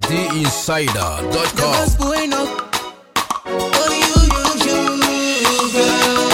theinsider.com. What's going on? Oh, you, you, you, girl.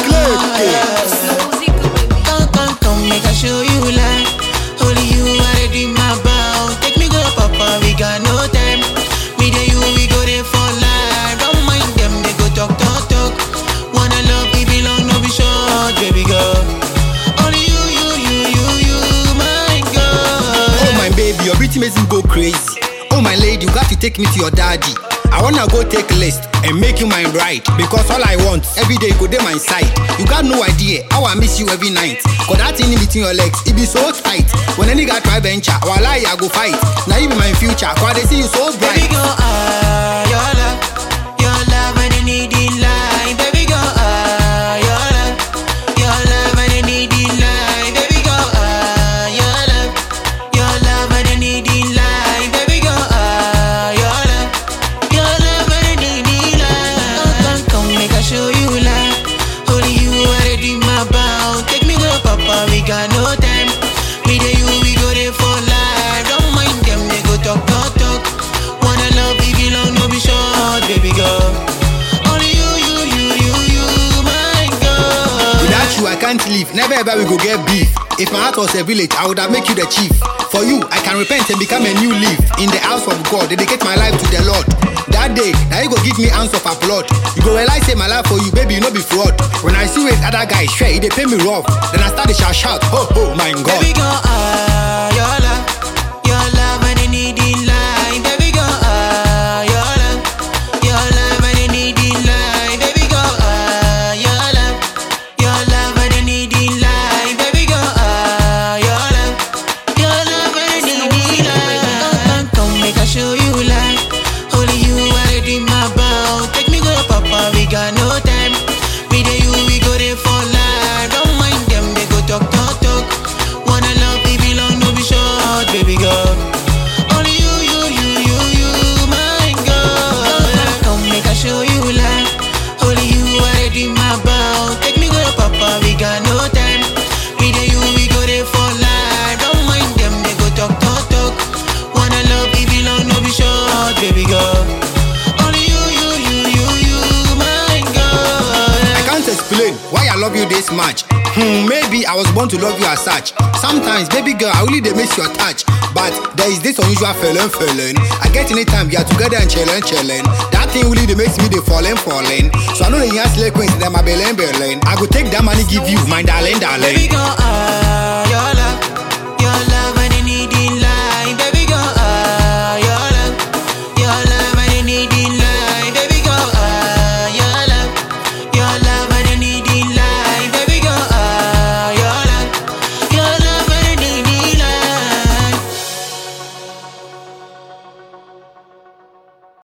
Come, come, come, make I show you life. Only you already my bow. Take me go, papa, we got no time. Me and you, we go there for life. Don't mind them, they go talk, talk, talk. Wanna love, we belong, no be short, baby girl. Only you, you, you, you, you, my girl. Oh my baby, your beauty makes me go crazy. Oh my lady, you got to take me to your daddy. I wanna go take list and make you mine right Because all I want, every day go dey my side You got no idea how I miss you every night Cause that thing in between your legs, it be so tight When any guy try venture, while I, I go fight Now you be my future, cause they see you so Baby bright girl, ah, your love, your love, and I need in line. Baby girl, ah, your love, your love, and I need in line. Baby girl, ah, your love, your love, and I need in line. Baby girl, ah, your love, your love, and I need in line. Come, come, come, make I show you love. Only you already my bow. Take me go, papa, we got no time. Me and you, we go there for life. Don't mind them, they go talk, talk, talk. Wanna love, we belong, no be short, baby girl. Only you, you, you, you, you, my girl. Without you, I can't live. Never ever we go get beef. If my heart was a village, I would have make you the chief. For you, I can repent and become a new leaf. In the house of God, dedicate my life to the Lord. That day, now you go give me answer for applaud. You go realize say my life for you, baby, you no be fraud. When I see with other guys, share, they pay me rough. Then I start to shout, shout, oh, oh, my God. Baby girl, ah, your love, your love, and I need in line. Baby girl, ah, your love, your love, and I need in line. Baby girl, ah, your love, your love, and I need in line. Baby girl, ah, your love, your love, and I need in line. Come, come, make I show you life. Only you already my bow. Take me go, papa, we got no time. Me and you, we go there for life. Don't mind them, they go talk, talk, talk. Wanna love, we belong, no be short, baby girl. Only you, you, you, you, you, my girl. Come, make I show you life. Only you already my bow. Take me go, papa, we got no time. Me and you, we go there for life. Don't mind them, they go talk, talk, talk. Wanna love, we belong, no be short, baby girl. Only you, you, you, you, you, my girl. I can't explain why I love you this much. Hmm, maybe I was born to love you as such. Sometimes, baby girl, I really dey miss your touch. But there is this unusual feeling, feeling. I get anytime we are together and chillin', chillin'. That thing really dey makes me dey falling, falling. So I know the young slay queens, them my belen, belen. I go take that money, give you, my darling, Baby darling. girl, ah, your love, your